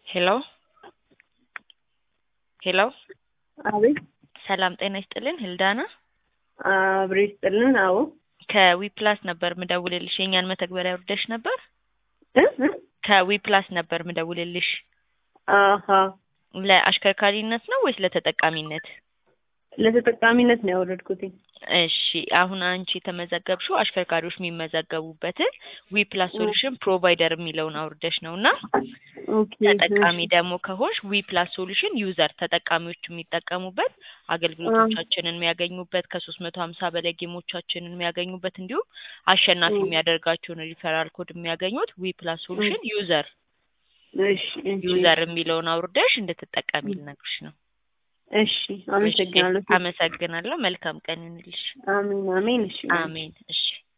ሄሎ ሄሎ አቤት ሰላም ጤና ይስጥልን ህልዳና አብሬ ይስጥልን። አዎ ከዊፕላስ ነበር ምደውልልሽ የእኛን መተግበሪያ ወርደሽ ነበር እ እ ከዊፕላስ ነበር ምደውልልሽ አሀ ለአሽከርካሪነት ነው ወይስ ለተጠቃሚነት ለተጠቃሚነት ነው ያወረድኩትኝ። እሺ አሁን አንቺ የተመዘገብሽው አሽከርካሪዎች የሚመዘገቡበትን ዊፕላስ ሶሉሽን ፕሮቫይደር የሚለውን አውርደሽ ነው እና ኦኬ ተጠቃሚ ደግሞ ከሆንሽ ዊፕላስ ሶሉሽን ዩዘር ተጠቃሚዎች የሚጠቀሙበት አገልግሎቶቻችንን የሚያገኙበት ከሶስት መቶ ሀምሳ በላይ ጌሞቻችንን የሚያገኙበት እንዲሁም አሸናፊ የሚያደርጋቸውን ሪፈራል ኮድ የሚያገኙት ዊፕላስ ሶሉሽን ዩዘር እሺ እሺ ዩዘር የሚለውን አውርደሽ እንድትጠቀሚ ልነግርሽ ነው። እሺ አመሰግናለሁ። አመሰግናለሁ። መልካም ቀን ይሁንልሽ። አሜን አሜን። እሺ አሜን። እሺ